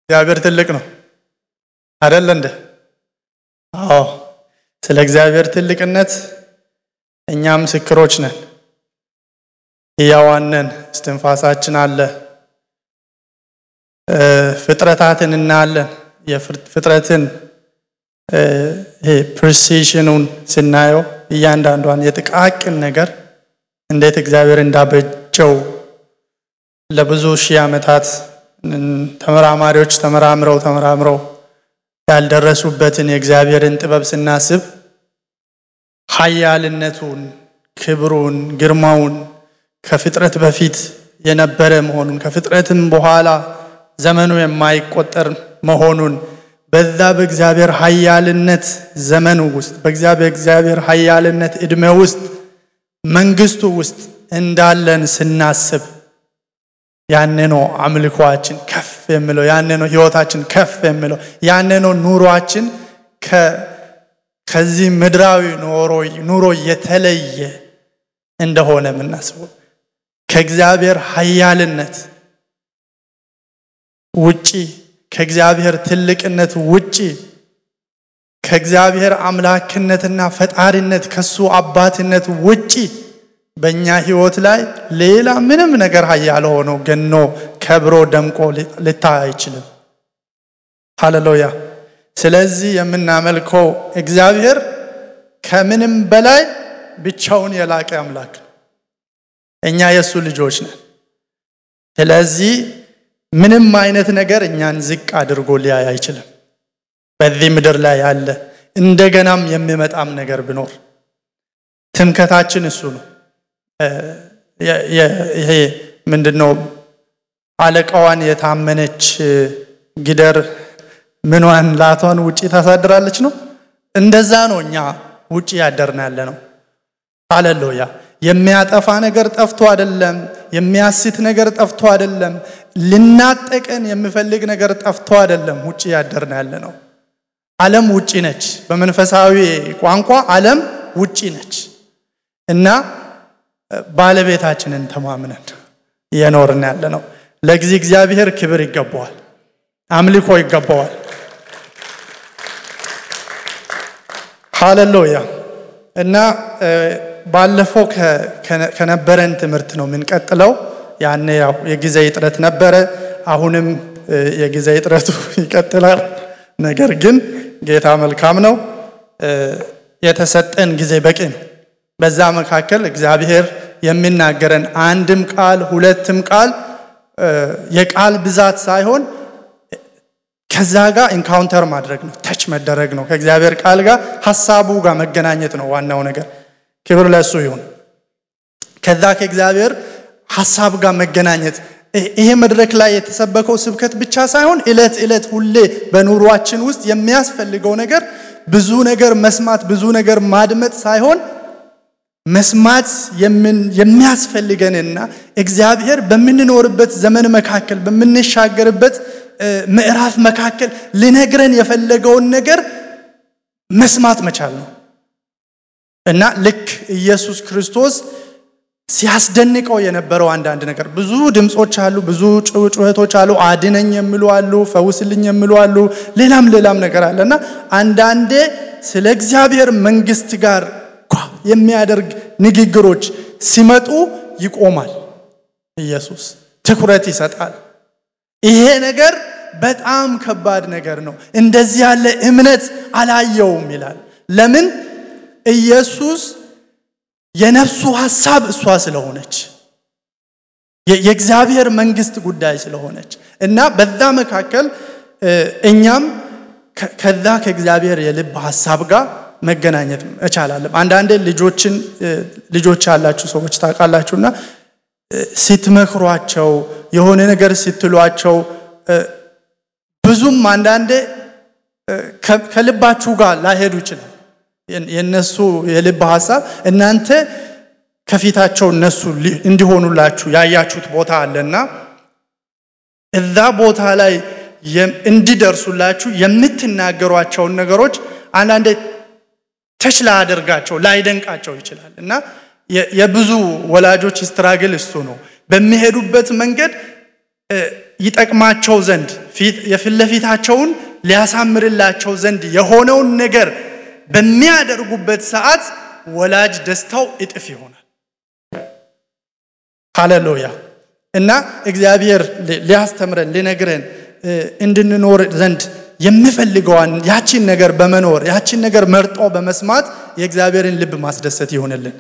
እግዚአብሔር ትልቅ ነው አደለ እንደ? አዎ። ስለ እግዚአብሔር ትልቅነት እኛ ምስክሮች ነን። ሕያዋን ነን። እስትንፋሳችን አለ። ፍጥረታትን እናያለን። የፍጥረትን ይሄ ፕሪሲሽኑን ስናየው እያንዳንዷን የጥቃቅን ነገር እንዴት እግዚአብሔር እንዳበጀው ለብዙ ሺህ ዓመታት ተመራማሪዎች ተመራምረው ተመራምረው ያልደረሱበትን የእግዚአብሔርን ጥበብ ስናስብ ኃያልነቱን፣ ክብሩን፣ ግርማውን ከፍጥረት በፊት የነበረ መሆኑን ከፍጥረትም በኋላ ዘመኑ የማይቆጠር መሆኑን በዛ በእግዚአብሔር ኃያልነት ዘመኑ ውስጥ በእግዚአብሔር ኃያልነት ዕድሜ ውስጥ መንግስቱ ውስጥ እንዳለን ስናስብ ያኔ ነው አምልኮአችን ከፍ የሚለው፣ ያኔ ነው ህይወታችን ከፍ የሚለው፣ ያኔ ነው ኑሯችን ከዚህ ምድራዊ ኑሮ የተለየ እንደሆነ የምናስበው ከእግዚአብሔር ኃያልነት ውጪ ከእግዚአብሔር ትልቅነት ውጪ ከእግዚአብሔር አምላክነትና ፈጣሪነት ከሱ አባትነት ውጪ በእኛ ህይወት ላይ ሌላ ምንም ነገር ኃያል ሆኖ ገኖ ከብሮ ደምቆ ልታይ አይችልም። ሃሌሉያ። ስለዚህ የምናመልከው እግዚአብሔር ከምንም በላይ ብቻውን የላቀ አምላክ ነው። እኛ የእሱ ልጆች ነን። ስለዚህ ምንም አይነት ነገር እኛን ዝቅ አድርጎ ሊያይ አይችልም። በዚህ ምድር ላይ ያለ እንደገናም የሚመጣም ነገር ቢኖር ትምከታችን እሱ ነው። ይሄ ምንድነው? አለቃዋን የታመነች ጊደር ምኗን ላቷን ውጪ ታሳድራለች ነው። እንደዛ ነው እኛ ውጪ ያደርን ያለ ነው። ሃሌሉያ። የሚያጠፋ ነገር ጠፍቶ አይደለም። የሚያስት ነገር ጠፍቶ አይደለም። ልናጠቀን የሚፈልግ ነገር ጠፍቶ አይደለም። ውጪ ያደርን ያለ ነው። ዓለም ውጪ ነች። በመንፈሳዊ ቋንቋ ዓለም ውጪ ነች እና ባለቤታችንን ተማምነን እየኖርን ያለ ነው። ለጊዜ እግዚአብሔር ክብር ይገባዋል፣ አምልኮ ይገባዋል። ሃሌሉያ እና ባለፈው ከነበረን ትምህርት ነው የምንቀጥለው። ያኔ ያው የጊዜ እጥረት ነበረ። አሁንም የጊዜ እጥረቱ ይቀጥላል። ነገር ግን ጌታ መልካም ነው። የተሰጠን ጊዜ በቂ ነው። በዛ መካከል እግዚአብሔር የሚናገረን አንድም ቃል ሁለትም ቃል የቃል ብዛት ሳይሆን ከዛ ጋር ኢንካውንተር ማድረግ ነው፣ ተች መደረግ ነው። ከእግዚአብሔር ቃል ጋር ሀሳቡ ጋር መገናኘት ነው ዋናው ነገር። ክብር ለእሱ ይሁን። ከዛ ከእግዚአብሔር ሀሳብ ጋር መገናኘት ይሄ መድረክ ላይ የተሰበከው ስብከት ብቻ ሳይሆን እለት እለት ሁሌ በኑሯችን ውስጥ የሚያስፈልገው ነገር ብዙ ነገር መስማት ብዙ ነገር ማድመጥ ሳይሆን መስማት የሚያስፈልገንና እግዚአብሔር በምንኖርበት ዘመን መካከል በምንሻገርበት ምዕራፍ መካከል ሊነግረን የፈለገውን ነገር መስማት መቻል ነው እና ልክ ኢየሱስ ክርስቶስ ሲያስደንቀው የነበረው አንዳንድ ነገር ብዙ ድምፆች አሉ፣ ብዙ ጩኸቶች አሉ፣ አድነኝ የሚሉ አሉ፣ ፈውስልኝ የሚሉ አሉ፣ ሌላም ሌላም ነገር አለ እና አንዳንዴ ስለ እግዚአብሔር መንግስት ጋር የሚያደርግ ንግግሮች ሲመጡ ይቆማል። ኢየሱስ ትኩረት ይሰጣል። ይሄ ነገር በጣም ከባድ ነገር ነው፣ እንደዚህ ያለ እምነት አላየውም ይላል። ለምን? ኢየሱስ የነፍሱ ሐሳብ እሷ ስለሆነች የእግዚአብሔር መንግስት ጉዳይ ስለሆነች እና በዛ መካከል እኛም ከዛ ከእግዚአብሔር የልብ ሐሳብ ጋር መገናኘት እቻላለም። አንዳንዴ ልጆችን ልጆች ያላችሁ ሰዎች ታውቃላችሁና ስትመክሯቸው የሆነ ነገር ስትሏቸው ብዙም አንዳንዴ ከልባችሁ ጋር ላይሄዱ ይችላል። የነሱ የልብ ሐሳብ እናንተ ከፊታቸው እነሱ እንዲሆኑላችሁ ያያችሁት ቦታ አለና እዛ ቦታ ላይ እንዲደርሱላችሁ የምትናገሯቸውን ነገሮች አንዳንዴ ተች ላያደርጋቸው ላይደንቃቸው ይችላል እና የብዙ ወላጆች ስትራግል እሱ ነው። በሚሄዱበት መንገድ ይጠቅማቸው ዘንድ የፊት ለፊታቸውን ሊያሳምርላቸው ዘንድ የሆነውን ነገር በሚያደርጉበት ሰዓት ወላጅ ደስታው እጥፍ ይሆናል። ሃሌሉያ! እና እግዚአብሔር ሊያስተምረን ሊነግረን እንድንኖር ዘንድ የምፈልገዋን ያቺን ነገር በመኖር ያቺን ነገር መርጦ በመስማት የእግዚአብሔርን ልብ ማስደሰት ይሆንልን።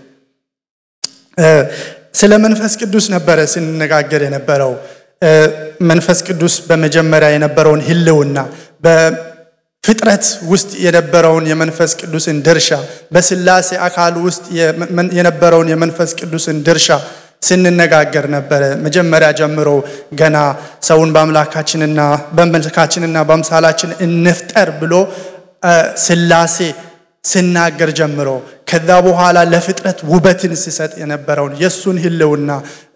ስለ መንፈስ ቅዱስ ነበረ ስንነጋገር የነበረው። መንፈስ ቅዱስ በመጀመሪያ የነበረውን ሕልውና በፍጥረት ውስጥ የነበረውን የመንፈስ ቅዱስን ድርሻ በስላሴ አካል ውስጥ የነበረውን የመንፈስ ቅዱስን ድርሻ ስንነጋገር ነበረ። መጀመሪያ ጀምሮ ገና ሰውን በአምላካችንና በመልካችንና በአምሳላችን እንፍጠር ብሎ ስላሴ ስናገር ጀምሮ ከዛ በኋላ ለፍጥረት ውበትን ሲሰጥ የነበረውን የእሱን ሕልውና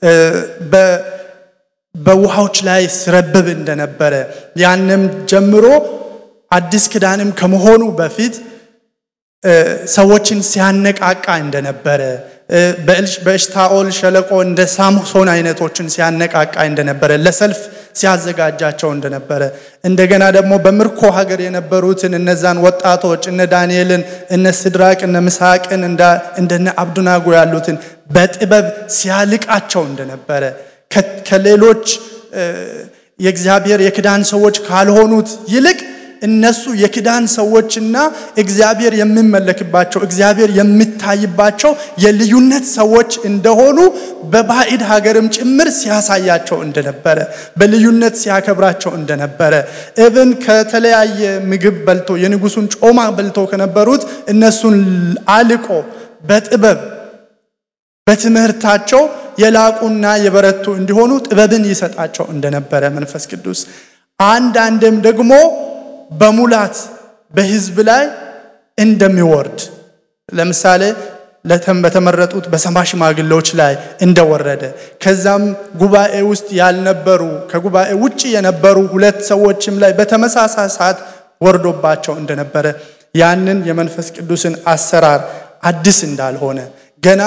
በውሃዎች ላይ ሲረብብ እንደነበረ ያንም ጀምሮ አዲስ ኪዳንም ከመሆኑ በፊት ሰዎችን ሲያነቃቃ እንደነበረ በኤሽታኦል ሸለቆ እንደ ሳምሶን አይነቶችን ሲያነቃቃ እንደነበረ ለሰልፍ ሲያዘጋጃቸው እንደነበረ እንደገና ደግሞ በምርኮ ሀገር የነበሩትን እነዛን ወጣቶች እነ ዳንኤልን እነ ስድራቅ እነ ምሳቅን እንደነ አብዱናጎ ያሉትን በጥበብ ሲያልቃቸው እንደነበረ ከሌሎች የእግዚአብሔር የክዳን ሰዎች ካልሆኑት ይልቅ እነሱ የክዳን ሰዎችና እግዚአብሔር የሚመለክባቸው እግዚአብሔር የሚታይባቸው የልዩነት ሰዎች እንደሆኑ በባዕድ ሀገርም ጭምር ሲያሳያቸው እንደነበረ በልዩነት ሲያከብራቸው እንደነበረ እብን ከተለያየ ምግብ በልቶ የንጉሱን ጮማ በልቶ ከነበሩት እነሱን አልቆ በጥበብ በትምህርታቸው የላቁና የበረቱ እንዲሆኑ ጥበብን ይሰጣቸው እንደነበረ መንፈስ ቅዱስ አንዳንድም ደግሞ በሙላት በሕዝብ ላይ እንደሚወርድ ለምሳሌ በተመረጡት በሰባ ሽማግሌዎች ላይ እንደወረደ ከዛም ጉባኤ ውስጥ ያልነበሩ ከጉባኤ ውጭ የነበሩ ሁለት ሰዎችም ላይ በተመሳሳይ ሰዓት ወርዶባቸው እንደነበረ ያንን የመንፈስ ቅዱስን አሰራር አዲስ እንዳልሆነ ገና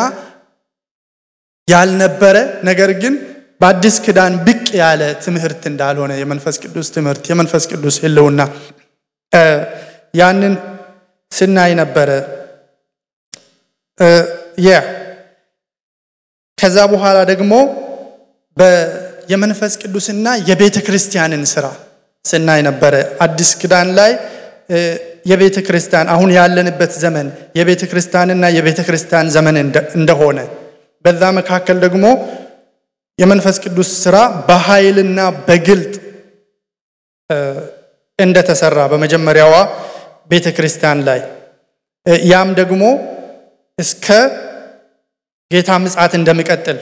ያልነበረ ነገር ግን በአዲስ ኪዳን ብቅ ያለ ትምህርት እንዳልሆነ የመንፈስ ቅዱስ ትምህርት የመንፈስ ቅዱስ ሕልውና ያንን ስናይ ነበረ። ያ ከዛ በኋላ ደግሞ የመንፈስ ቅዱስና የቤተ ክርስቲያንን ስራ ስናይ ነበረ። አዲስ ኪዳን ላይ የቤተ ክርስቲያን አሁን ያለንበት ዘመን የቤተ ክርስቲያንና የቤተ ክርስቲያን ዘመን እንደሆነ በዛ መካከል ደግሞ የመንፈስ ቅዱስ ስራ በኃይልና በግልጥ እንደተሰራ በመጀመሪያዋ ቤተ ክርስቲያን ላይ ያም ደግሞ እስከ ጌታ ምጽአት እንደሚቀጥል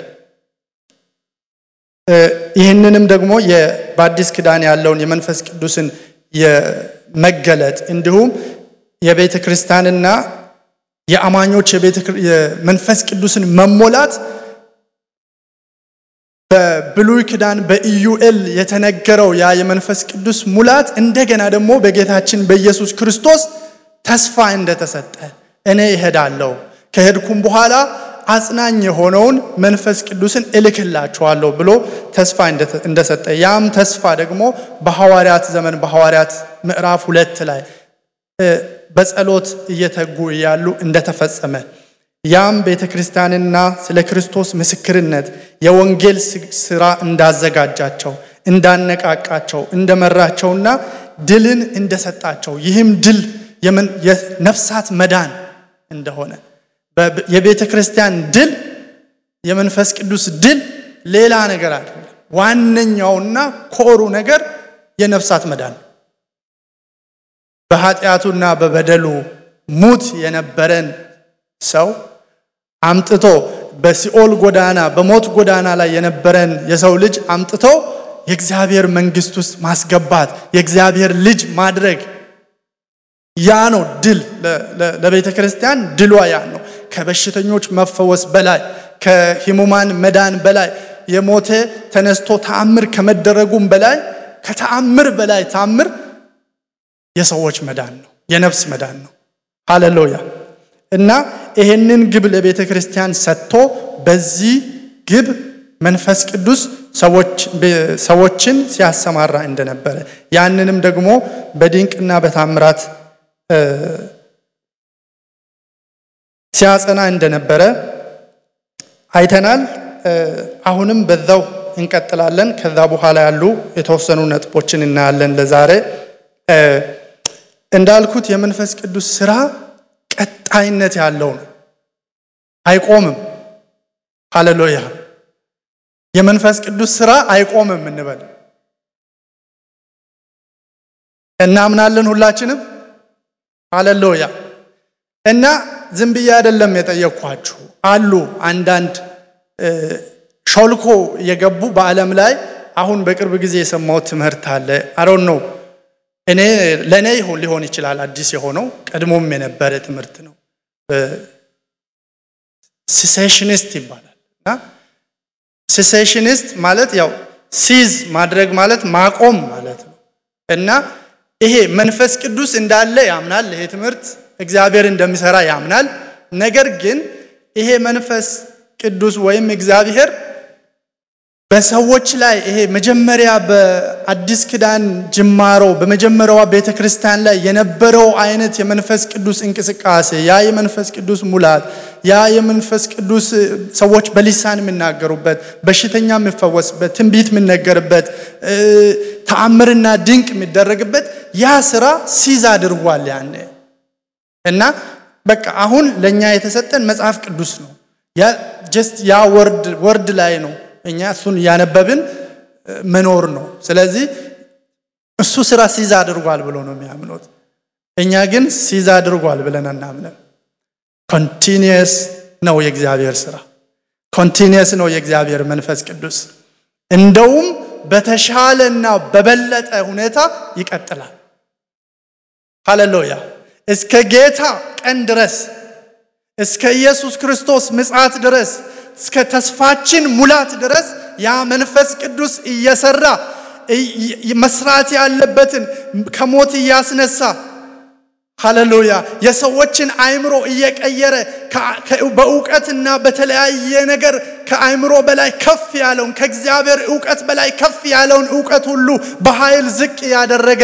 ይህንንም ደግሞ በአዲስ ኪዳን ያለውን የመንፈስ ቅዱስን የመገለጥ እንዲሁም የቤተ ክርስቲያንና የአማኞች የመንፈስ ቅዱስን መሞላት በብሉይ ኪዳን በኢዩኤል የተነገረው ያ የመንፈስ ቅዱስ ሙላት እንደገና ደግሞ በጌታችን በኢየሱስ ክርስቶስ ተስፋ እንደተሰጠ እኔ እሄዳለሁ ከሄድኩም በኋላ አጽናኝ የሆነውን መንፈስ ቅዱስን እልክላችኋለሁ ብሎ ተስፋ እንደሰጠ ያም ተስፋ ደግሞ በሐዋርያት ዘመን በሐዋርያት ምዕራፍ ሁለት ላይ በጸሎት እየተጉ እያሉ እንደተፈጸመ ያም ቤተ ክርስቲያንና ስለ ክርስቶስ ምስክርነት የወንጌል ስራ እንዳዘጋጃቸው እንዳነቃቃቸው እንደመራቸውና ድልን እንደሰጣቸው ይህም ድል የነፍሳት መዳን እንደሆነ የቤተ ክርስቲያን ድል የመንፈስ ቅዱስ ድል ሌላ ነገር አለ። ዋነኛውና ኮሩ ነገር የነፍሳት መዳን በኃጢአቱና በበደሉ ሙት የነበረን ሰው አምጥቶ በሲኦል ጎዳና በሞት ጎዳና ላይ የነበረን የሰው ልጅ አምጥቶ የእግዚአብሔር መንግስት ውስጥ ማስገባት የእግዚአብሔር ልጅ ማድረግ ያ ነው ድል። ለቤተ ክርስቲያን ድሏ ያ ነው። ከበሽተኞች መፈወስ በላይ ከህሙማን መዳን በላይ የሞተ ተነስቶ ተአምር ከመደረጉም በላይ ከተአምር በላይ ተአምር የሰዎች መዳን ነው፣ የነፍስ መዳን ነው። ሃሌሉያ እና ይሄንን ግብ ለቤተ ክርስቲያን ሰጥቶ በዚህ ግብ መንፈስ ቅዱስ ሰዎችን ሲያሰማራ እንደነበረ ያንንም ደግሞ በድንቅና በታምራት ሲያጸና እንደነበረ አይተናል። አሁንም በዛው እንቀጥላለን። ከዛ በኋላ ያሉ የተወሰኑ ነጥቦችን እናያለን። ለዛሬ እንዳልኩት የመንፈስ ቅዱስ ስራ ቀጣይነት ያለው ነው፣ አይቆምም። ሃሌሉያ! የመንፈስ ቅዱስ ስራ አይቆምም እንበል። እናምናለን ሁላችንም። ሃሌሉያ! እና ዝም ብዬ አይደለም የጠየቅኳችሁ አሉ አንዳንድ ሾልኮ የገቡ በዓለም ላይ አሁን በቅርብ ጊዜ የሰማሁት ትምህርት አለ። አሮን ነው እኔ ለእኔ ይሆን ሊሆን ይችላል አዲስ የሆነው ቀድሞም የነበረ ትምህርት ነው። ሲሴሽኒስት ይባላል እና ሲሴሽኒስት ማለት ያው ሲዝ ማድረግ ማለት ማቆም ማለት ነው እና ይሄ መንፈስ ቅዱስ እንዳለ ያምናል። ይሄ ትምህርት እግዚአብሔር እንደሚሰራ ያምናል። ነገር ግን ይሄ መንፈስ ቅዱስ ወይም እግዚአብሔር በሰዎች ላይ ይሄ መጀመሪያ በአዲስ ኪዳን ጅማሮ በመጀመሪያዋ ቤተ ክርስቲያን ላይ የነበረው አይነት የመንፈስ ቅዱስ እንቅስቃሴ ያ የመንፈስ ቅዱስ ሙላት ያ የመንፈስ ቅዱስ ሰዎች በሊሳን የሚናገሩበት፣ በሽተኛ የሚፈወስበት፣ ትንቢት የሚነገርበት፣ ተአምርና ድንቅ የሚደረግበት ያ ስራ ሲዝ አድርጓል ያኔ እና በቃ አሁን ለእኛ የተሰጠን መጽሐፍ ቅዱስ ነው። ጀስት ያ ወርድ ወርድ ላይ ነው እኛ እሱን እያነበብን መኖር ነው። ስለዚህ እሱ ስራ ሲዛ አድርጓል ብሎ ነው የሚያምኑት። እኛ ግን ሲዛ አድርጓል ብለን አናምንም። ኮንቲኒየስ ነው የእግዚአብሔር ስራ፣ ኮንቲኒየስ ነው የእግዚአብሔር መንፈስ ቅዱስ። እንደውም በተሻለና በበለጠ ሁኔታ ይቀጥላል። ሃሌሉያ! እስከ ጌታ ቀን ድረስ እስከ ኢየሱስ ክርስቶስ ምጽአት ድረስ እስከ ተስፋችን ሙላት ድረስ ያ መንፈስ ቅዱስ እየሰራ መስራት ያለበትን ከሞት እያስነሳ ሃሌሉያ የሰዎችን አእምሮ እየቀየረ በእውቀትና በተለያየ ነገር ከአእምሮ በላይ ከፍ ያለውን ከእግዚአብሔር እውቀት በላይ ከፍ ያለውን እውቀት ሁሉ በኃይል ዝቅ ያደረገ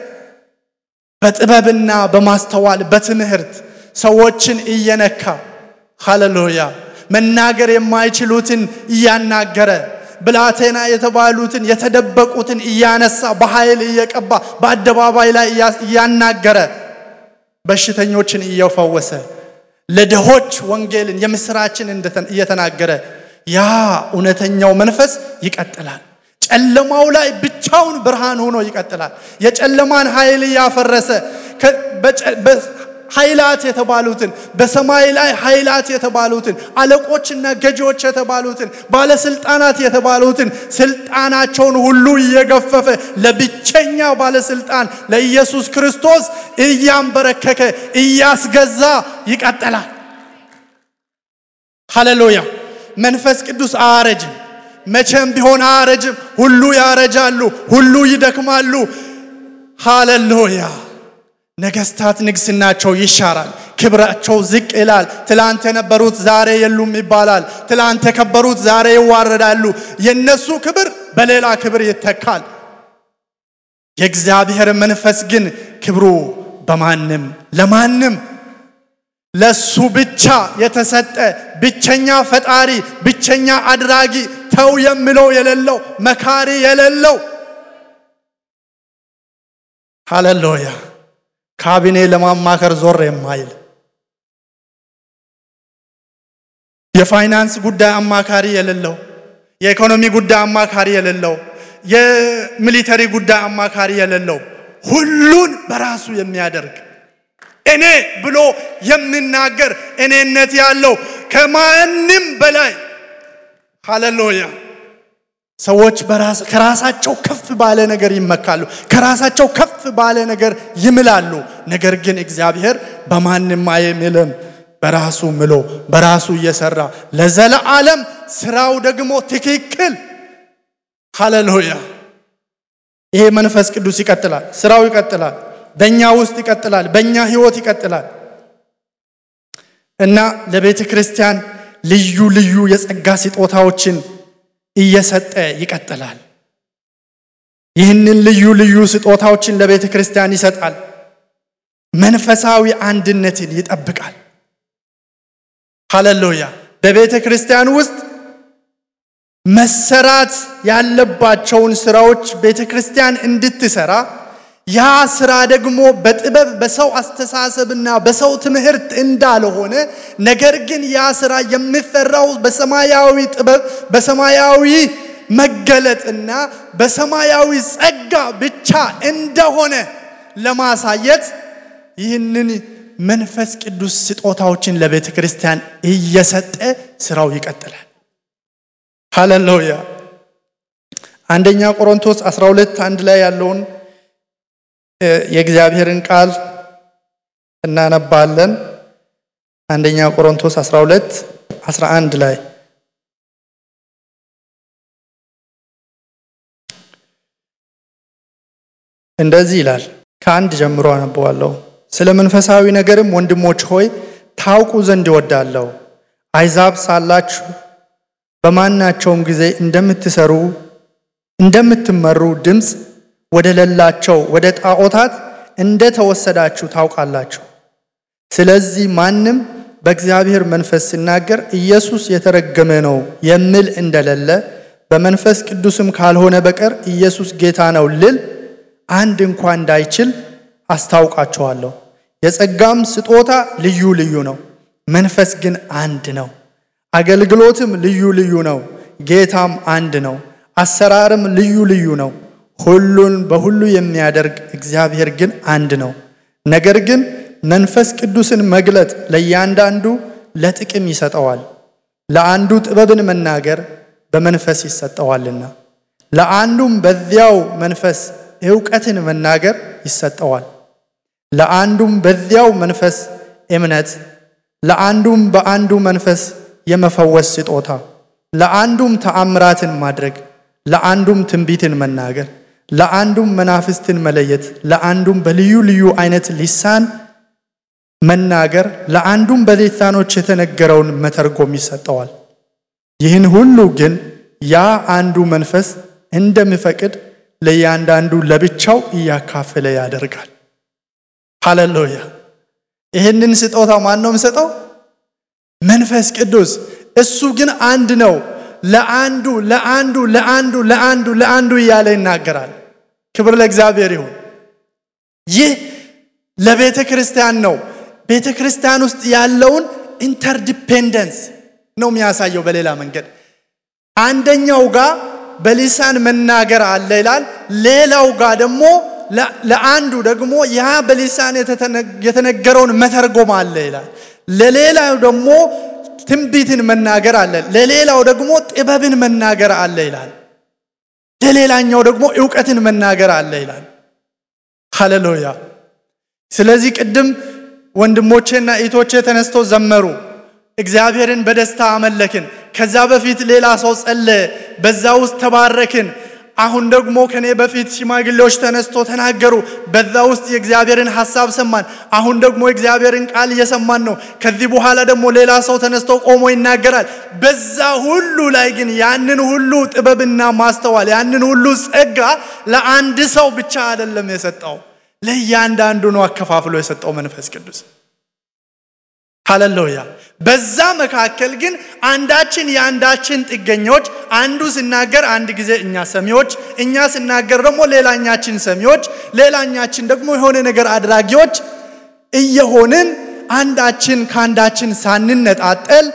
በጥበብና በማስተዋል በትምህርት ሰዎችን እየነካ ሃሌሉያ መናገር የማይችሉትን እያናገረ ብላቴና የተባሉትን የተደበቁትን እያነሳ በኃይል እየቀባ በአደባባይ ላይ እያናገረ በሽተኞችን እየፈወሰ ለድሆች ወንጌልን የምስራችን እየተናገረ ያ እውነተኛው መንፈስ ይቀጥላል። ጨለማው ላይ ብቻውን ብርሃን ሆኖ ይቀጥላል። የጨለማን ኃይል እያፈረሰ ኃይላት የተባሉትን በሰማይ ላይ ኃይላት የተባሉትን አለቆችና ገዢዎች የተባሉትን ባለስልጣናት የተባሉትን ስልጣናቸውን ሁሉ እየገፈፈ ለብቸኛ ባለስልጣን ለኢየሱስ ክርስቶስ እያንበረከከ እያስገዛ ይቀጥላል። ሃሌሉያ! መንፈስ ቅዱስ አያረጅም። መቼም ቢሆን አያረጅም። ሁሉ ያረጃሉ፣ ሁሉ ይደክማሉ። ሃሌሉያ! ነገስታት ንግስናቸው ይሻራል፣ ክብራቸው ዝቅ ይላል። ትላንት የነበሩት ዛሬ የሉም ይባላል። ትላንት የከበሩት ዛሬ ይዋረዳሉ። የነሱ ክብር በሌላ ክብር ይተካል። የእግዚአብሔር መንፈስ ግን ክብሩ በማንም ለማንም ለሱ ብቻ የተሰጠ ብቸኛ ፈጣሪ፣ ብቸኛ አድራጊ፣ ተው የሚለው የሌለው መካሪ የሌለው ሃሌሉያ ካቢኔ ለማማከር ዞር የማይል የፋይናንስ ጉዳይ አማካሪ የሌለው የኢኮኖሚ ጉዳይ አማካሪ የሌለው የሚሊተሪ ጉዳይ አማካሪ የሌለው ሁሉን በራሱ የሚያደርግ እኔ ብሎ የሚናገር እኔነት ያለው ከማንም በላይ ሃሌሉያ ሰዎች ከራሳቸው ከፍ ባለ ነገር ይመካሉ፣ ከራሳቸው ከፍ ባለ ነገር ይምላሉ። ነገር ግን እግዚአብሔር በማንም አይምልም። በራሱ ምሎ በራሱ እየሰራ ለዘለዓለም ስራው ደግሞ ትክክል። ሃሌሉያ! ይሄ መንፈስ ቅዱስ ይቀጥላል፣ ስራው ይቀጥላል፣ በእኛ ውስጥ ይቀጥላል፣ በእኛ ህይወት ይቀጥላል እና ለቤተ ክርስቲያን ልዩ ልዩ የጸጋ ስጦታዎችን እየሰጠ ይቀጥላል። ይህንን ልዩ ልዩ ስጦታዎችን ለቤተ ክርስቲያን ይሰጣል። መንፈሳዊ አንድነትን ይጠብቃል። ሃሌሉያ! በቤተ ክርስቲያን ውስጥ መሰራት ያለባቸውን ስራዎች ቤተ ክርስቲያን እንድትሰራ ያ ስራ ደግሞ በጥበብ በሰው አስተሳሰብና በሰው ትምህርት እንዳልሆነ ነገር ግን ያ ስራ የሚሰራው በሰማያዊ ጥበብ በሰማያዊ መገለጥና በሰማያዊ ጸጋ ብቻ እንደሆነ ለማሳየት ይህንን መንፈስ ቅዱስ ስጦታዎችን ለቤተ ክርስቲያን እየሰጠ ስራው ይቀጥላል። ሃሌሉያ። አንደኛ ቆሮንቶስ 12 አንድ ላይ ያለውን የእግዚአብሔርን ቃል እናነባለን። አንደኛ ቆሮንቶስ 12 11 ላይ እንደዚህ ይላል። ከአንድ ጀምሮ አነበዋለሁ። ስለ መንፈሳዊ ነገርም ወንድሞች ሆይ ታውቁ ዘንድ ይወዳለሁ። አይዛብ ሳላችሁ በማናቸውም ጊዜ እንደምትሰሩ እንደምትመሩ ድምፅ ወደ ሌላቸው ወደ ጣዖታት እንደ ተወሰዳችሁ ታውቃላችሁ። ስለዚህ ማንም በእግዚአብሔር መንፈስ ሲናገር ኢየሱስ የተረገመ ነው የሚል እንደሌለ በመንፈስ ቅዱስም ካልሆነ በቀር ኢየሱስ ጌታ ነው ልል አንድ እንኳ እንዳይችል አስታውቃችኋለሁ። የጸጋም ስጦታ ልዩ ልዩ ነው፣ መንፈስ ግን አንድ ነው። አገልግሎትም ልዩ ልዩ ነው፣ ጌታም አንድ ነው። አሰራርም ልዩ ልዩ ነው፣ ሁሉን በሁሉ የሚያደርግ እግዚአብሔር ግን አንድ ነው። ነገር ግን መንፈስ ቅዱስን መግለጥ ለእያንዳንዱ ለጥቅም ይሰጠዋል። ለአንዱ ጥበብን መናገር በመንፈስ ይሰጠዋልና፣ ለአንዱም በዚያው መንፈስ እውቀትን መናገር ይሰጠዋል። ለአንዱም በዚያው መንፈስ እምነት፣ ለአንዱም በአንዱ መንፈስ የመፈወስ ስጦታ፣ ለአንዱም ተአምራትን ማድረግ፣ ለአንዱም ትንቢትን መናገር፣ ለአንዱም መናፍስትን መለየት፣ ለአንዱም በልዩ ልዩ አይነት ሊሳን መናገር፣ ለአንዱም በሊሳኖች የተነገረውን መተርጎም ይሰጠዋል። ይህን ሁሉ ግን ያ አንዱ መንፈስ እንደሚፈቅድ ለእያንዳንዱ ለብቻው እያካፈለ ያደርጋል። ሃሌሉያ! ይህንን ስጦታ ማን ነው የሚሰጠው? መንፈስ ቅዱስ። እሱ ግን አንድ ነው። ለአንዱ ለአንዱ ለአንዱ ለአንዱ ለአንዱ እያለ ይናገራል። ክብር ለእግዚአብሔር ይሁን። ይህ ለቤተ ክርስቲያን ነው። ቤተ ክርስቲያን ውስጥ ያለውን ኢንተርዲፔንደንስ ነው የሚያሳየው። በሌላ መንገድ አንደኛው ጋር በሊሳን መናገር አለ ይላል። ሌላው ጋር ደግሞ ለአንዱ ደግሞ ያ በሊሳን የተነገረውን መተርጎም አለ ይላል። ለሌላው ደግሞ ትንቢትን መናገር አለ፣ ለሌላው ደግሞ ጥበብን መናገር አለ ይላል። ለሌላኛው ደግሞ እውቀትን መናገር አለ ይላል። ሃሌሉያ። ስለዚህ ቅድም ወንድሞቼና እህቶቼ ተነስተው ዘመሩ። እግዚአብሔርን በደስታ አመለክን። ከዛ በፊት ሌላ ሰው ጸለየ፣ በዛ ውስጥ ተባረክን። አሁን ደግሞ ከኔ በፊት ሽማግሌዎች ተነስቶ ተናገሩ፣ በዛ ውስጥ የእግዚአብሔርን ሐሳብ ሰማን። አሁን ደግሞ የእግዚአብሔርን ቃል እየሰማን ነው። ከዚህ በኋላ ደግሞ ሌላ ሰው ተነስቶ ቆሞ ይናገራል። በዛ ሁሉ ላይ ግን ያንን ሁሉ ጥበብና ማስተዋል ያንን ሁሉ ጸጋ ለአንድ ሰው ብቻ አይደለም የሰጠው፣ ለእያንዳንዱ ነው አከፋፍሎ የሰጠው መንፈስ ቅዱስ። ሃሌሉያ። በዛ መካከል ግን አንዳችን የአንዳችን ጥገኞች፣ አንዱ ሲናገር አንድ ጊዜ እኛ ሰሚዎች፣ እኛ ሲናገር ደግሞ ሌላኛችን ሰሚዎች፣ ሌላኛችን ደግሞ የሆነ ነገር አድራጊዎች እየሆንን አንዳችን ከአንዳችን ሳንነጣጠል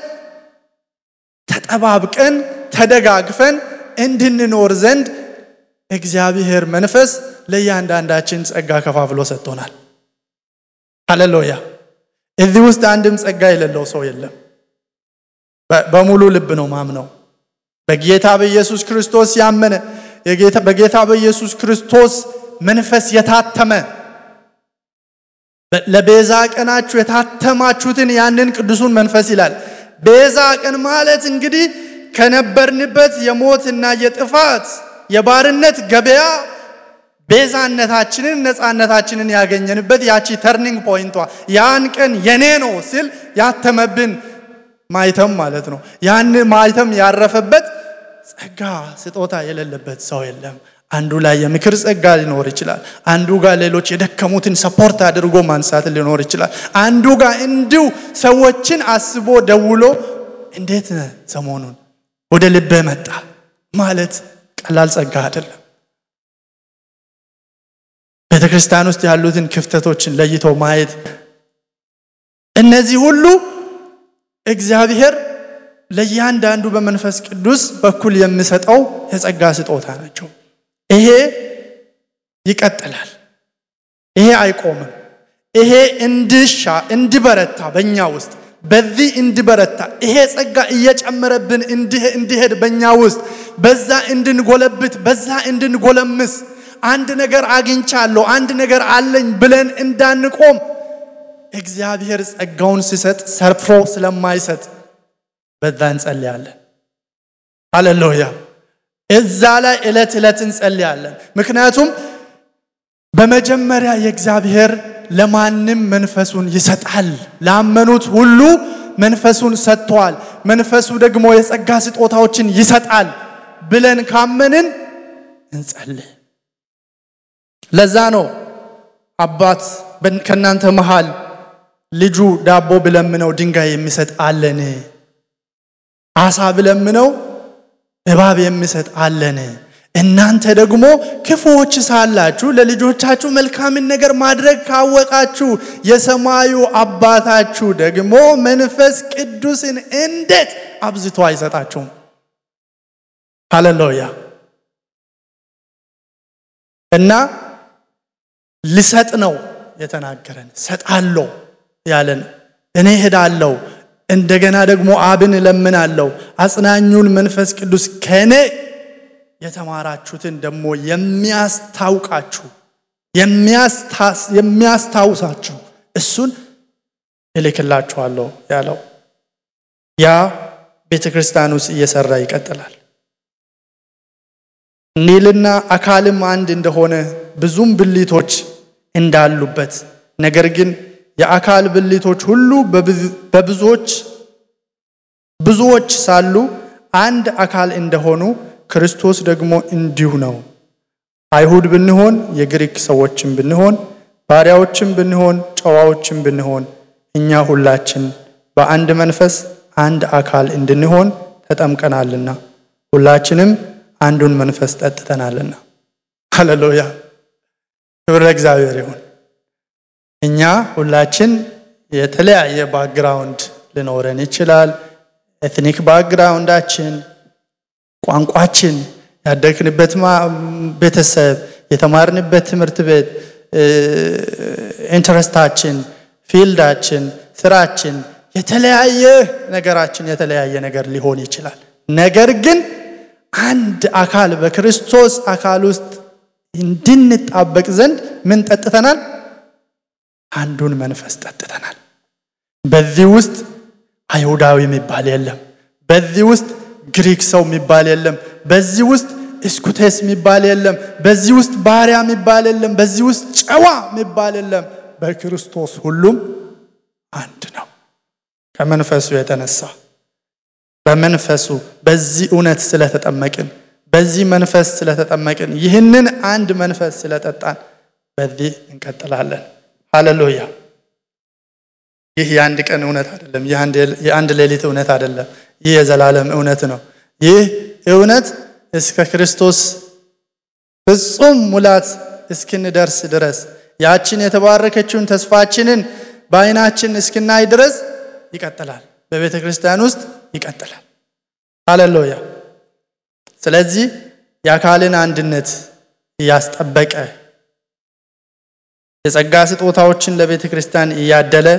ተጠባብቀን ተደጋግፈን እንድንኖር ዘንድ እግዚአብሔር መንፈስ ለእያንዳንዳችን ጸጋ ከፋፍሎ ሰጥቶናል። ሃሌሉያ። እዚህ ውስጥ አንድም ጸጋ የሌለው ሰው የለም። በሙሉ ልብ ነው ማምነው። በጌታ በኢየሱስ ክርስቶስ ያመነ በጌታ በኢየሱስ ክርስቶስ መንፈስ የታተመ ለቤዛ ቀናችሁ የታተማችሁትን ያንን ቅዱሱን መንፈስ ይላል። ቤዛ ቀን ማለት እንግዲህ ከነበርንበት የሞትና የጥፋት የባርነት ገበያ ቤዛነታችንን ነፃነታችንን ያገኘንበት ያቺ ተርኒንግ ፖይንቷ ያን ቀን የኔ ነው ሲል ያተመብን ማይተም ማለት ነው። ያን ማይተም ያረፈበት ጸጋ ስጦታ የሌለበት ሰው የለም። አንዱ ላይ የምክር ጸጋ ሊኖር ይችላል። አንዱ ጋር ሌሎች የደከሙትን ሰፖርት አድርጎ ማንሳት ሊኖር ይችላል። አንዱ ጋር እንዲሁ ሰዎችን አስቦ ደውሎ እንዴት ነህ ሰሞኑን ወደ ልቤ መጣ ማለት ቀላል ጸጋ አይደለም። ቤተ ክርስቲያን ውስጥ ያሉትን ክፍተቶችን ለይቶ ማየት፣ እነዚህ ሁሉ እግዚአብሔር ለእያንዳንዱ በመንፈስ ቅዱስ በኩል የሚሰጠው የጸጋ ስጦታ ናቸው። ይሄ ይቀጥላል። ይሄ አይቆምም። ይሄ እንድሻ እንዲበረታ በእኛ ውስጥ በዚህ እንዲበረታ ይሄ ጸጋ እየጨመረብን እንዲሄድ በእኛ ውስጥ በዛ እንድንጎለብት በዛ እንድንጎለምስ አንድ ነገር አግኝቻለሁ አንድ ነገር አለኝ ብለን እንዳንቆም እግዚአብሔር ጸጋውን ሲሰጥ ሰርፎ ስለማይሰጥ በዛ እንጸልያለን። ሃሌሉያ። እዛ ላይ ዕለት ዕለት እንጸልያለን። ምክንያቱም በመጀመሪያ የእግዚአብሔር ለማንም መንፈሱን ይሰጣል። ላመኑት ሁሉ መንፈሱን ሰጥቷል። መንፈሱ ደግሞ የጸጋ ስጦታዎችን ይሰጣል ብለን ካመንን እንጸልይ። ለዛ ነው አባት ከእናንተ መሃል ልጁ ዳቦ ብለምነው ድንጋይ የሚሰጥ አለን? አሳ ብለምነው እባብ የሚሰጥ አለን? እናንተ ደግሞ ክፉዎች ሳላችሁ ለልጆቻችሁ መልካምን ነገር ማድረግ ካወቃችሁ የሰማዩ አባታችሁ ደግሞ መንፈስ ቅዱስን እንዴት አብዝቶ አይሰጣችሁም? ሃሌሉያ። እና ልሰጥ ነው የተናገረን። ሰጣለሁ ያለን እኔ ሄዳለሁ፣ እንደገና ደግሞ አብን እለምናለሁ፣ አጽናኙን መንፈስ ቅዱስ ከኔ የተማራችሁትን ደግሞ የሚያስታውቃችሁ የሚያስታውሳችሁ እሱን እልክላችኋለሁ ያለው ያ ቤተ ክርስቲያን ውስጥ እየሰራ ይቀጥላል። ኒልና አካልም አንድ እንደሆነ ብዙም ብልቶች እንዳሉበት ነገር ግን የአካል ብልቶች ሁሉ በብዙዎች ብዙዎች ሳሉ አንድ አካል እንደሆኑ ክርስቶስ ደግሞ እንዲሁ ነው። አይሁድ ብንሆን፣ የግሪክ ሰዎችም ብንሆን፣ ባሪያዎችም ብንሆን፣ ጨዋዎችም ብንሆን እኛ ሁላችን በአንድ መንፈስ አንድ አካል እንድንሆን ተጠምቀናልና ሁላችንም አንዱን መንፈስ ጠጥተናልና። ሃሌሉያ! ክብር ለእግዚአብሔር ይሁን። እኛ ሁላችን የተለያየ ባክግራውንድ ሊኖረን ይችላል። ኤትኒክ ባክግራውንዳችን ቋንቋችን፣ ያደግንበት ቤተሰብ፣ የተማርንበት ትምህርት ቤት፣ ኢንትረስታችን፣ ፊልዳችን፣ ስራችን፣ የተለያየ ነገራችን የተለያየ ነገር ሊሆን ይችላል። ነገር ግን አንድ አካል በክርስቶስ አካል ውስጥ እንድንጣበቅ ዘንድ ምን ጠጥተናል? አንዱን መንፈስ ጠጥተናል። በዚህ ውስጥ አይሁዳዊ የሚባል የለም። በዚህ ውስጥ ግሪክ ሰው የሚባል የለም። በዚህ ውስጥ እስኩቴስ የሚባል የለም። በዚህ ውስጥ ባሪያ የሚባል የለም። በዚህ ውስጥ ጨዋ የሚባል የለም። በክርስቶስ ሁሉም አንድ ነው። ከመንፈሱ የተነሳ በመንፈሱ በዚህ እውነት ስለተጠመቅን በዚህ መንፈስ ስለተጠመቅን ይህንን አንድ መንፈስ ስለጠጣን በዚህ እንቀጥላለን። ሃሌሉያ። ይህ የአንድ ቀን እውነት አይደለም። የአንድ ሌሊት እውነት አይደለም። ይህ የዘላለም እውነት ነው። ይህ እውነት እስከ ክርስቶስ ፍጹም ሙላት እስክንደርስ ድረስ ያችን የተባረከችውን ተስፋችንን በዓይናችን እስክናይ ድረስ ይቀጥላል። በቤተ ክርስቲያን ውስጥ ይቀጥላል። ሃሌሉያ። ስለዚህ የአካልን አንድነት እያስጠበቀ የጸጋ ስጦታዎችን ለቤተ ክርስቲያን እያደለ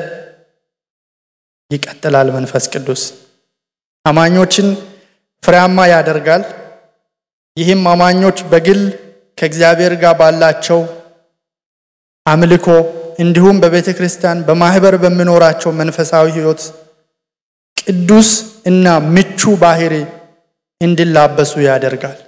ይቀጥላል። መንፈስ ቅዱስ አማኞችን ፍሬያማ ያደርጋል። ይህም አማኞች በግል ከእግዚአብሔር ጋር ባላቸው አምልኮ እንዲሁም በቤተ ክርስቲያን በማህበር በሚኖራቸው መንፈሳዊ ሕይወት ቅዱስ እና ምቹ ባህሪ እንዲላበሱ ያደርጋል።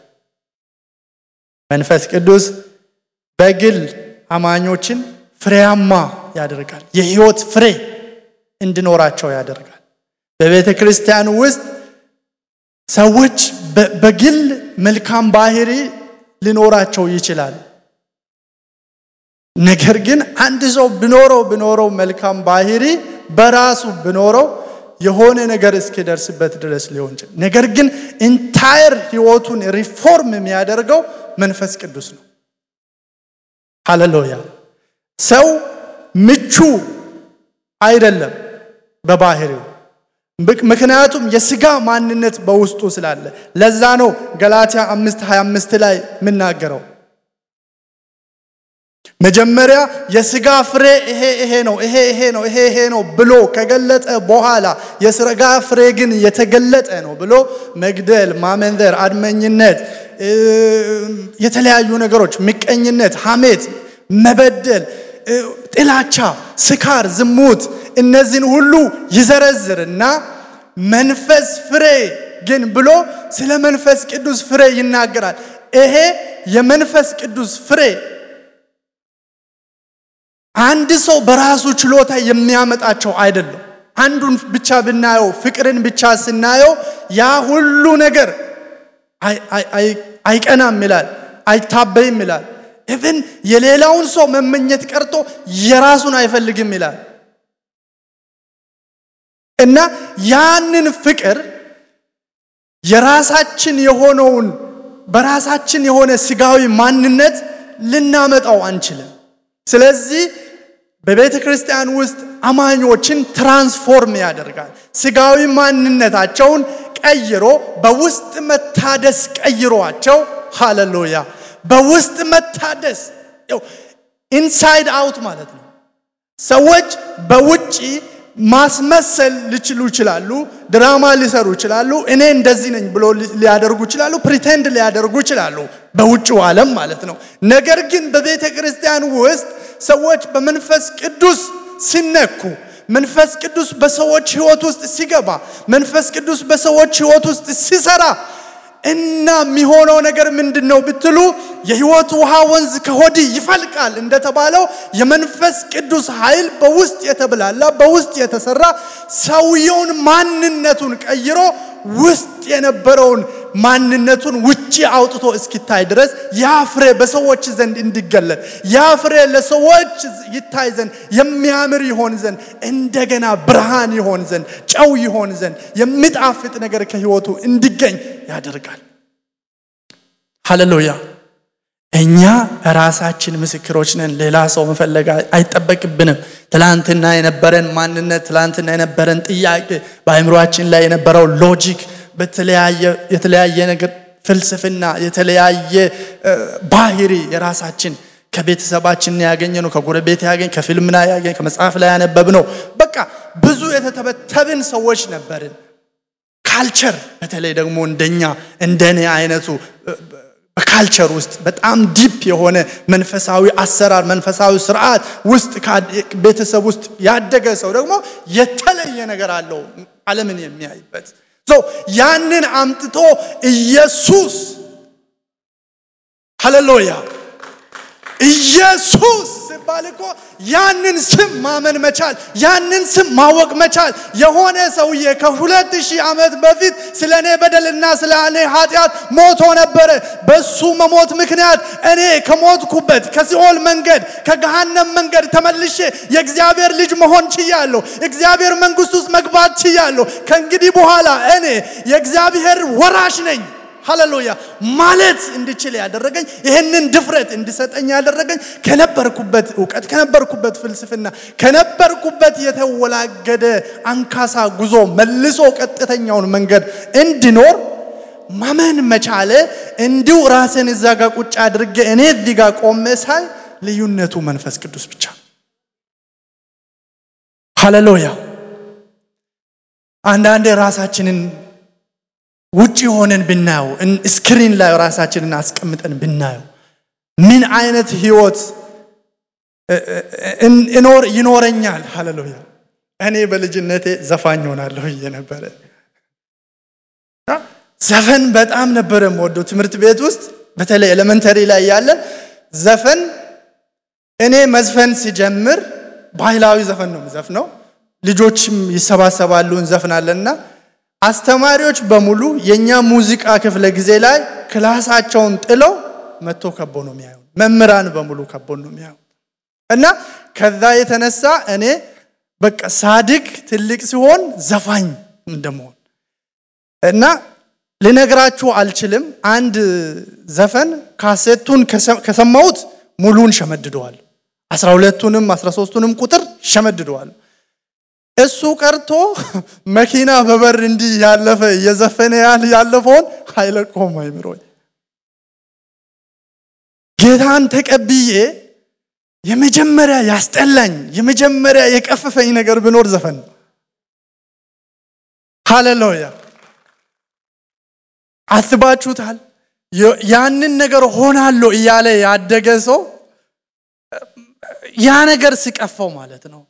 መንፈስ ቅዱስ በግል አማኞችን ፍሬያማ ያደርጋል። የህይወት ፍሬ እንዲኖራቸው ያደርጋል። በቤተ ክርስቲያን ውስጥ ሰዎች በግል መልካም ባህሪ ሊኖራቸው ይችላል። ነገር ግን አንድ ሰው ብኖረው ብኖረው መልካም ባህሪ በራሱ ብኖረው የሆነ ነገር እስኪደርስበት ድረስ ሊሆን ይችላል። ነገር ግን ኢንታየር ህይወቱን ሪፎርም የሚያደርገው መንፈስ ቅዱስ ነው። ሃሌሉያ። ሰው ምቹ አይደለም በባህሪው ምክንያቱም የስጋ ማንነት በውስጡ ስላለ። ለዛ ነው ገላትያ 5 25 ላይ የምናገረው መጀመሪያ የስጋ ፍሬ ይሄ ይሄ ነው ይሄ ይሄ ነው ይሄ ይሄ ነው ብሎ ከገለጠ በኋላ የስጋ ፍሬ ግን የተገለጠ ነው ብሎ መግደል፣ ማመንዘር፣ አድመኝነት፣ የተለያዩ ነገሮች፣ ምቀኝነት፣ ሐሜት፣ መበደል፣ ጥላቻ፣ ስካር፣ ዝሙት እነዚህን ሁሉ ይዘረዝርና መንፈስ ፍሬ ግን ብሎ ስለ መንፈስ ቅዱስ ፍሬ ይናገራል። ይሄ የመንፈስ ቅዱስ ፍሬ አንድ ሰው በራሱ ችሎታ የሚያመጣቸው አይደለም። አንዱን ብቻ ብናየው ፍቅርን ብቻ ስናየው ያ ሁሉ ነገር አይቀናም ይላል፣ አይታበይም ይላል። ኢቭን የሌላውን ሰው መመኘት ቀርቶ የራሱን አይፈልግም ይላል። እና ያንን ፍቅር የራሳችን የሆነውን በራሳችን የሆነ ስጋዊ ማንነት ልናመጣው አንችልም። ስለዚህ በቤተ ክርስቲያን ውስጥ አማኞችን ትራንስፎርም ያደርጋል። ስጋዊ ማንነታቸውን ቀይሮ በውስጥ መታደስ ቀይሯቸው፣ ሃሌሉያ! በውስጥ መታደስ ኢንሳይድ አውት ማለት ነው። ሰዎች በውጪ ማስመሰል ሊችሉ ይችላሉ። ድራማ ሊሰሩ ይችላሉ። እኔ እንደዚህ ነኝ ብሎ ሊያደርጉ ይችላሉ። ፕሪቴንድ ሊያደርጉ ይችላሉ፣ በውጭው ዓለም ማለት ነው። ነገር ግን በቤተ ክርስቲያን ውስጥ ሰዎች በመንፈስ ቅዱስ ሲነኩ፣ መንፈስ ቅዱስ በሰዎች ሕይወት ውስጥ ሲገባ፣ መንፈስ ቅዱስ በሰዎች ሕይወት ውስጥ ሲሰራ እና የሚሆነው ነገር ምንድን ነው ብትሉ የህይወት ውሃ ወንዝ ከሆድህ ይፈልቃል እንደተባለው የመንፈስ ቅዱስ ኃይል በውስጥ የተብላላ በውስጥ የተሰራ ሰውየውን ማንነቱን ቀይሮ ውስጥ የነበረውን ማንነቱን ውጪ አውጥቶ እስኪታይ ድረስ ያ ፍሬ በሰዎች ዘንድ እንዲገለጥ ያ ፍሬ ለሰዎች ይታይ ዘንድ የሚያምር ይሆን ዘንድ እንደገና ብርሃን ይሆን ዘንድ ጨው ይሆን ዘንድ የሚጣፍጥ ነገር ከህይወቱ እንዲገኝ ያደርጋል። ሃሌሉያ። እኛ ራሳችን ምስክሮች ነን። ሌላ ሰው መፈለግ አይጠበቅብንም። ትላንትና የነበረን ማንነት፣ ትላንትና የነበረን ጥያቄ፣ በአእምሯችን ላይ የነበረው ሎጂክ፣ የተለያየ ነገር ፍልስፍና፣ የተለያየ ባህሪ የራሳችን ከቤተሰባችን ያገኘ ነው፣ ከጎረቤት ያገኝ፣ ከፊልምና ያገኝ፣ ከመጽሐፍ ላይ ያነበብ ነው። በቃ ብዙ የተተበተብን ሰዎች ነበርን። ካልቸር በተለይ ደግሞ እንደኛ እንደኔ አይነቱ በካልቸር ውስጥ በጣም ዲፕ የሆነ መንፈሳዊ አሰራር መንፈሳዊ ስርዓት ውስጥ ቤተሰብ ውስጥ ያደገ ሰው ደግሞ የተለየ ነገር አለው ዓለምን የሚያይበት ያንን አምጥቶ ኢየሱስ ሃሌሉያ ኢየሱስ ሲባል እኮ ያንን ስም ማመን መቻል፣ ያንን ስም ማወቅ መቻል። የሆነ ሰውዬ ከሁለት ሺህ ዓመት በፊት ስለ እኔ በደልና ስለ እኔ ኃጢአት ሞቶ ነበረ። በሱ መሞት ምክንያት እኔ ከሞትኩበት ከሲኦል መንገድ ከገሃነም መንገድ ተመልሼ የእግዚአብሔር ልጅ መሆን ችያለሁ። እግዚአብሔር መንግሥት ውስጥ መግባት ችያለሁ። ከእንግዲህ በኋላ እኔ የእግዚአብሔር ወራሽ ነኝ ሃሌሉያ ማለት እንድችል ያደረገኝ ይህንን ድፍረት እንድሰጠኝ ያደረገኝ ከነበርኩበት እውቀት ከነበርኩበት ፍልስፍና ከነበርኩበት የተወላገደ አንካሳ ጉዞ መልሶ ቀጥተኛውን መንገድ እንድኖር ማመን መቻለ እንዲሁ ራስን እዛ ጋር ቁጭ አድርጌ እኔ እዚህ ጋር ቆሜ ሳይ ልዩነቱ መንፈስ ቅዱስ ብቻ ሃሌሉያ አንዳንዴ ራሳችንን ውጭ ሆነን ብናየው ስክሪን ላይ ራሳችንን አስቀምጠን ብናየው ምን አይነት ህይወት እኖር ይኖረኛል? ሃሌሉያ። እኔ በልጅነቴ ዘፋኝ ሆናለሁ እየነበረ ዘፈን በጣም ነበረ የምወደው። ትምህርት ቤት ውስጥ በተለይ ኤሌመንተሪ ላይ ያለን ዘፈን እኔ መዝፈን ሲጀምር ባህላዊ ዘፈን ነው የምዘፍነው። ልጆችም ይሰባሰባሉ እንዘፍናለንና አስተማሪዎች በሙሉ የእኛ ሙዚቃ ክፍለ ጊዜ ላይ ክላሳቸውን ጥለው መጥቶ ከቦ ነው የሚያዩ። መምህራን በሙሉ ከቦ ነው የሚያዩ እና ከዛ የተነሳ እኔ በቃ ሳድግ ትልቅ ሲሆን ዘፋኝ እንደመሆን እና ልነግራችሁ አልችልም። አንድ ዘፈን ካሴቱን ከሰማሁት ሙሉን ሸመድደዋል። አስራ ሁለቱንም አስራ ሶስቱንም ቁጥር ሸመድደዋል። እሱ ቀርቶ መኪና በበር እንዲህ ያለፈ እየዘፈነ ያለፈውን አይለቆም አይምሮኝ። ጌታን ተቀብዬ የመጀመሪያ ያስጠላኝ የመጀመሪያ የቀፈፈኝ ነገር ብኖር ዘፈን ነው። ሃሌሉያ! አስባችሁታል? ያንን ነገር ሆናለሁ እያለ ያደገ ሰው ያ ነገር ሲቀፈው ማለት ነው።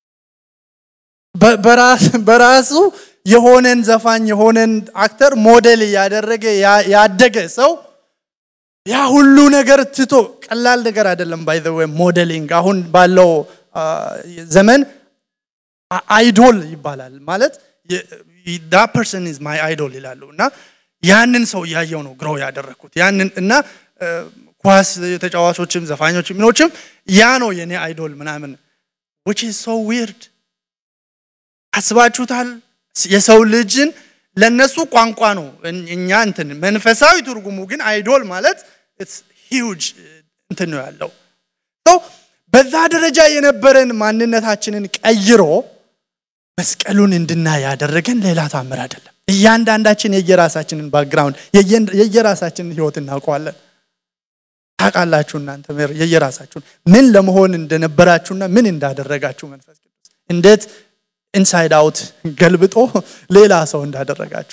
በራሱ የሆነን ዘፋኝ የሆነን አክተር ሞዴል እያደረገ ያደገ ሰው ያ ሁሉ ነገር ትቶ ቀላል ነገር አይደለም። ባይ ዘ ወይ ሞዴሊንግ አሁን ባለው ዘመን አይዶል ይባላል ማለት ዳ ፐርሰን ኢዝ ማይ አይዶል ይላሉ እና ያንን ሰው እያየው ነው ግሮው ያደረግኩት ያንን እና ኳስ ተጫዋቾችም ዘፋኞችም ምኖችም ያ ነው የኔ አይዶል ምናምን which is so weird አስባችሁታል? የሰው ልጅን ለነሱ ቋንቋ ነው እኛ እንትን መንፈሳዊ ትርጉሙ ግን አይዶል ማለት ሂውጅ እንትን ነው ያለው በዛ ደረጃ የነበረን ማንነታችንን ቀይሮ መስቀሉን እንድናይ ያደረገን ሌላ ታምር አይደለም። እያንዳንዳችን የየራሳችንን ባክግራውንድ የየራሳችንን ህይወት እናውቀዋለን። ታውቃላችሁ እናንተ የየራሳችሁን ምን ለመሆን እንደነበራችሁና ምን እንዳደረጋችሁ መንፈስ ቅዱስ እንዴት ኢንሳይድ አውት ገልብጦ ሌላ ሰው እንዳደረጋችሁ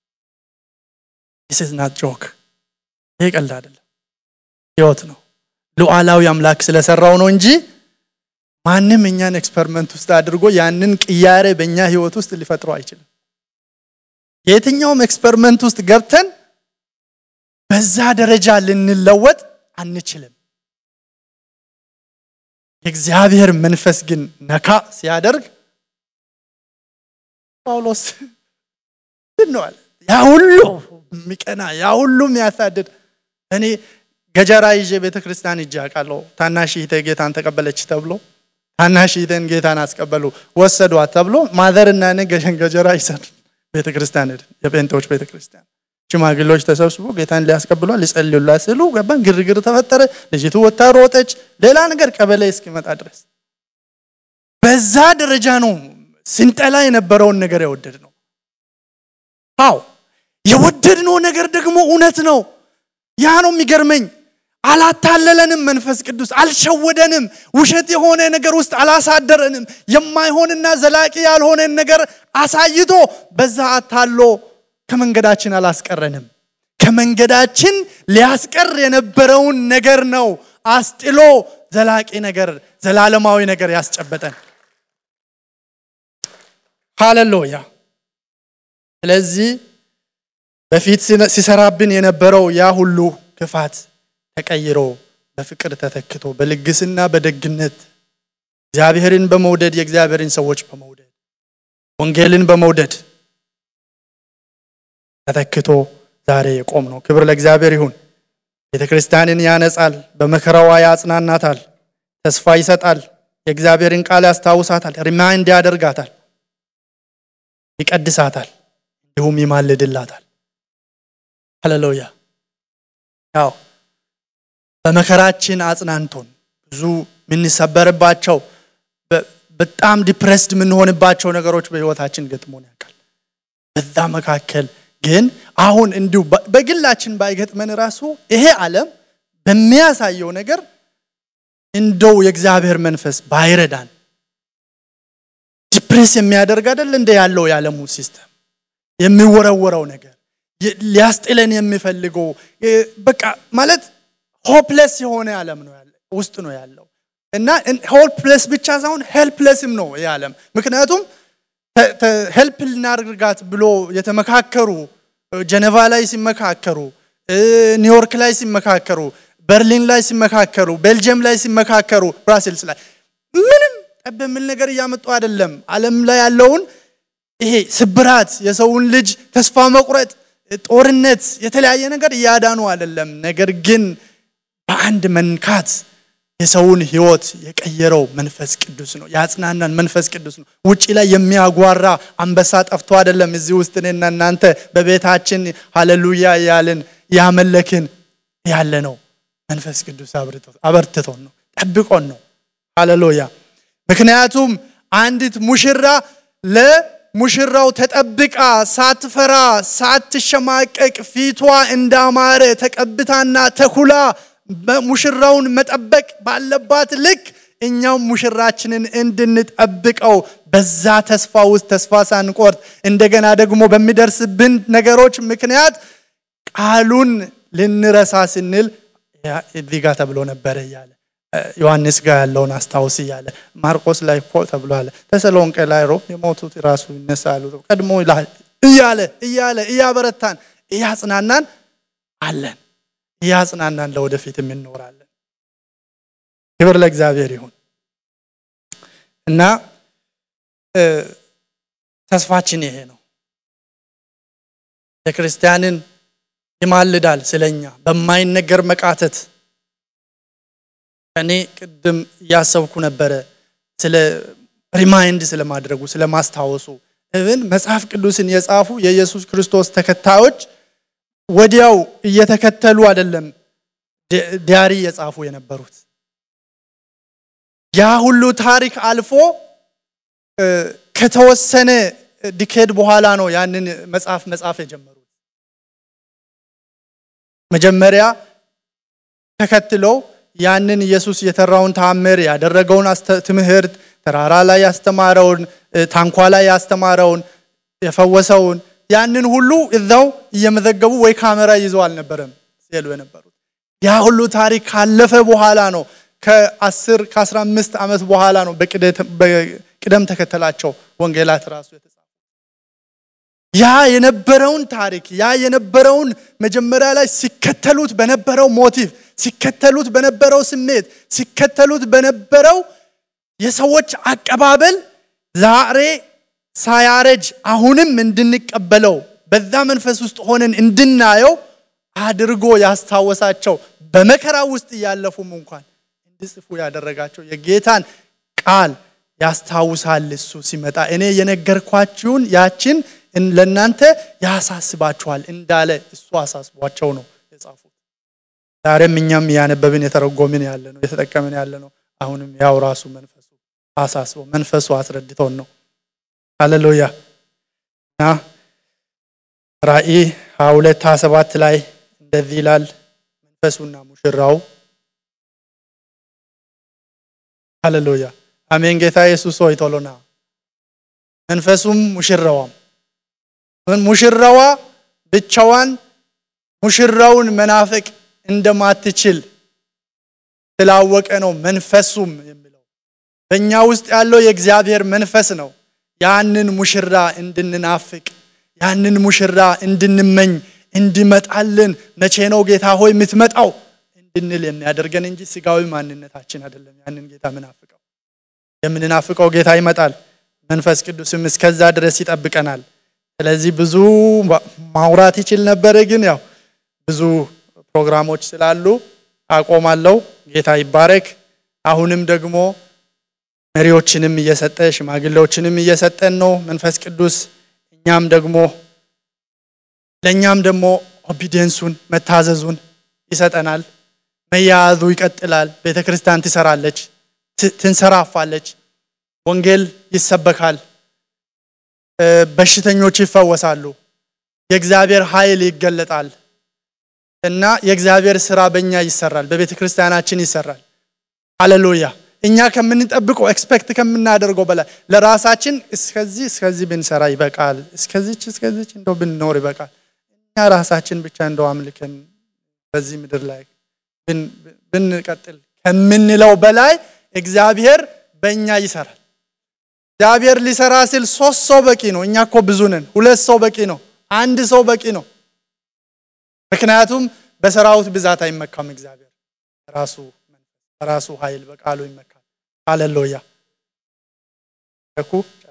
ስ ናት ጆክ። ይሄ ቀልድ አይደለም፣ ህይወት ነው። ሉዓላዊ አምላክ ስለሰራው ነው እንጂ ማንም እኛን ኤክስፐሪመንት ውስጥ አድርጎ ያንን ቅያሬ በእኛ ህይወት ውስጥ ሊፈጥረው አይችልም። የትኛውም ኤክስፐሪመንት ውስጥ ገብተን በዛ ደረጃ ልንለወጥ አንችልም። የእግዚአብሔር መንፈስ ግን ነካ ሲያደርግ ጳውሎስ ነው አለ ያ ሁሉ የሚቀና ያ ሁሉ የሚያሳድድ እኔ ገጀራ ይዤ ቤተ ክርስቲያን እጅ አውቃለሁ። ታናሽ እህቴ ጌታን ተቀበለች ተብሎ ታናሽ እህቴን ጌታን አስቀበሉ ወሰዷት ተብሎ ማዘርና እኔ ገጀራ ይዘን ቤተ ክርስቲያን ሄድን። የጴንጤዎች ቤተ ክርስቲያን ሽማግሌዎች ተሰብስቦ ጌታን ሊያስቀብሏ ሊጸልዩላት ስሉ ገባን። ግርግር ተፈጠረ። ልጅቱ ወታ ሮጠች። ሌላ ነገር ቀበሌ እስኪመጣ ድረስ በዛ ደረጃ ነው ስንጠላ የነበረውን ነገር የወደድ ነው። አዎ የወደድነው ነገር ደግሞ እውነት ነው። ያ ነው የሚገርመኝ። አላታለለንም። መንፈስ ቅዱስ አልሸወደንም። ውሸት የሆነ ነገር ውስጥ አላሳደረንም። የማይሆንና ዘላቂ ያልሆነን ነገር አሳይቶ በዛ አታሎ ከመንገዳችን አላስቀረንም። ከመንገዳችን ሊያስቀር የነበረውን ነገር ነው አስጥሎ ዘላቂ ነገር፣ ዘላለማዊ ነገር ያስጨበጠን። ሃሌሉያ። ስለዚህ በፊት ሲሰራብን የነበረው ያ ሁሉ ክፋት ተቀይሮ በፍቅር ተተክቶ በልግስና በደግነት እግዚአብሔርን በመውደድ የእግዚአብሔርን ሰዎች በመውደድ ወንጌልን በመውደድ ተተክቶ ዛሬ የቆም ነው። ክብር ለእግዚአብሔር ይሁን። ቤተ ክርስቲያንን ያነጻል፣ በመከራዋ ያጽናናታል፣ ተስፋ ይሰጣል፣ የእግዚአብሔርን ቃል ያስታውሳታል፣ ሪማይንድ ያደርጋታል፣ ይቀድሳታል፣ እንዲሁም ይማልድላታል። ሃሌሉያ። ያው በመከራችን አጽናንቶን ብዙ የምንሰበርባቸው በጣም ዲፕሬስድ የምንሆንባቸው ነገሮች በህይወታችን ገጥሞን ያውቃል። በዛ መካከል ግን አሁን እንዲሁ በግላችን ባይገጥመን ራሱ ይሄ ዓለም በሚያሳየው ነገር እንደው የእግዚአብሔር መንፈስ ባይረዳን ዲፕሬስ የሚያደርግ አይደል እንደ ያለው የዓለሙ ሲስተም የሚወረወረው ነገር ሊያስጥለን የሚፈልገው በቃ ማለት ሆፕለስ የሆነ ዓለም ነው ያለ ውስጥ ነው ያለው እና ሆፕለስ ብቻ ሳይሆን ሄልፕለስም ነው ይህ ዓለም ምክንያቱም ሄልፕ ልናደርጋት ብሎ የተመካከሩ ጀነቫ ላይ ሲመካከሩ፣ ኒውዮርክ ላይ ሲመካከሩ፣ በርሊን ላይ ሲመካከሩ፣ ቤልጅየም ላይ ሲመካከሩ፣ ብራስልስ ላይ ምንም ጠብ የሚል ነገር እያመጡ አይደለም። ዓለም ላይ ያለውን ይሄ ስብራት፣ የሰውን ልጅ ተስፋ መቁረጥ፣ ጦርነት፣ የተለያየ ነገር እያዳኑ አይደለም። ነገር ግን በአንድ መንካት የሰውን ህይወት የቀየረው መንፈስ ቅዱስ ነው። ያጽናናን መንፈስ ቅዱስ ነው። ውጪ ላይ የሚያጓራ አንበሳ ጠፍቶ አይደለም። እዚህ ውስጥ እኔና እናንተ በቤታችን ሃሌሉያ እያልን ያመለክን ያለ ነው። መንፈስ ቅዱስ አበርትቶን ነው፣ ጠብቆን ነው። ሃሌሉያ። ምክንያቱም አንዲት ሙሽራ ለሙሽራው ተጠብቃ ሳትፈራ ሳትሸማቀቅ ፊቷ እንዳማረ ተቀብታና ተኩላ ሙሽራውን መጠበቅ ባለባት ልክ እኛም ሙሽራችንን እንድንጠብቀው በዛ ተስፋ ውስጥ ተስፋ ሳንቆርጥ እንደገና ደግሞ በሚደርስብን ነገሮች ምክንያት ቃሉን ልንረሳ ስንል እዚህ ጋር ተብሎ ነበረ እያለ ዮሐንስ ጋር ያለውን አስታውስ እያለ ማርቆስ ላይ እኮ ተብሏል። ተሰሎንቄ ላይ ሮም የሞቱት ራሱ ይነሳሉ ቀድሞ እያለ እያለ እያበረታን እያጽናናን አለን እያጽናናን ለወደፊት እንኖራለን። ክብር ለእግዚአብሔር ይሁን እና ተስፋችን ይሄ ነው። ቤተክርስቲያንን ይማልዳል ስለኛ በማይነገር መቃተት። እኔ ቅድም እያሰብኩ ነበረ ስለ ሪማይንድ ስለማድረጉ ስለማስታወሱ እብን መጽሐፍ ቅዱስን የጻፉ የኢየሱስ ክርስቶስ ተከታዮች ወዲያው እየተከተሉ አይደለም ዲያሪ የጻፉ የነበሩት። ያ ሁሉ ታሪክ አልፎ ከተወሰነ ዲኬድ በኋላ ነው ያንን መጽሐፍ መጻፍ የጀመሩት። መጀመሪያ ተከትለው ያንን ኢየሱስ የተራውን ታምር ያደረገውን ትምህርት ተራራ ላይ ያስተማረውን ታንኳ ላይ ያስተማረውን የፈወሰውን ያንን ሁሉ እዛው እየመዘገቡ ወይ ካሜራ ይዘው አልነበረም ሲሉ የነበሩት። ያ ሁሉ ታሪክ ካለፈ በኋላ ነው ከ10 ከ15 ዓመት በኋላ ነው በቅደም ተከተላቸው ወንጌላት ራሱ የተጻፉ። ያ የነበረውን ታሪክ ያ የነበረውን መጀመሪያ ላይ ሲከተሉት በነበረው ሞቲቭ ሲከተሉት በነበረው ስሜት ሲከተሉት በነበረው የሰዎች አቀባበል ዛሬ ሳያረጅ አሁንም እንድንቀበለው በዛ መንፈስ ውስጥ ሆነን እንድናየው አድርጎ ያስታወሳቸው በመከራ ውስጥ እያለፉም እንኳን እንዲጽፉ ያደረጋቸው የጌታን ቃል ያስታውሳል። እሱ ሲመጣ እኔ የነገርኳችሁን ያችን ለእናንተ ያሳስባችኋል እንዳለ እሱ አሳስቧቸው ነው የጻፉት። ዛሬም እኛም እያነበብን የተረጎምን ያለ ነው የተጠቀምን ያለ ነው። አሁንም ያው ራሱ መንፈሱ አሳስበው መንፈሱ አስረድቶን ነው። ሃሌሉያ እና ራእይ 22 27 ላይ እንደዚህ ይላል መንፈሱና ሙሽራው ሃሌሉያ አሜን። ጌታ ኢየሱስ ሆይ ቶሎና መንፈሱም ሙሽራዋም ሙሽራዋ ብቻዋን ሙሽራውን መናፈቅ እንደማትችል ስላወቀ ነው መንፈሱም የሚለው በእኛ ውስጥ ያለው የእግዚአብሔር መንፈስ ነው። ያንን ሙሽራ እንድንናፍቅ ያንን ሙሽራ እንድንመኝ እንዲመጣልን መቼ ነው ጌታ ሆይ የምትመጣው እንድንል የሚያደርገን እንጂ ስጋዊ ማንነታችን አይደለም። ያንን ጌታ ምናፍቀው የምንናፍቀው ጌታ ይመጣል። መንፈስ ቅዱስም እስከዛ ድረስ ይጠብቀናል። ስለዚህ ብዙ ማውራት ይችል ነበረ፣ ግን ያው ብዙ ፕሮግራሞች ስላሉ አቆማለሁ። ጌታ ይባረክ። አሁንም ደግሞ መሪዎችንም እየሰጠ ሽማግሌዎችንም እየሰጠን ነው መንፈስ ቅዱስ። እኛም ደግሞ ለእኛም ደግሞ ኦቢዲየንሱን መታዘዙን ይሰጠናል። መያያዙ ይቀጥላል። ቤተ ክርስቲያን ትሰራለች፣ ትንሰራፋለች። ወንጌል ይሰበካል፣ በሽተኞች ይፈወሳሉ፣ የእግዚአብሔር ኃይል ይገለጣል እና የእግዚአብሔር ስራ በእኛ ይሰራል፣ በቤተ ክርስቲያናችን ይሰራል። ሃሌሉያ። እኛ ከምንጠብቀው ኤክስፔክት ከምናደርገው በላይ ለራሳችን እስከዚህ እስከዚህ ብንሰራ ይበቃል፣ እስከዚች እስከዚች እንደው ብንኖር ይበቃል፣ እኛ ራሳችን ብቻ እንደው አምልከን በዚህ ምድር ላይ ብንቀጥል ከምንለው በላይ እግዚአብሔር በእኛ ይሰራል። እግዚአብሔር ሊሰራ ሲል ሶስት ሰው በቂ ነው። እኛ እኮ ብዙ ነን። ሁለት ሰው በቂ ነው። አንድ ሰው በቂ ነው። ምክንያቱም በሰራዊት ብዛት አይመካም። እግዚአብሔር ራሱ በራሱ ኃይል በቃሉ ይመካል። ሃሌሉያ።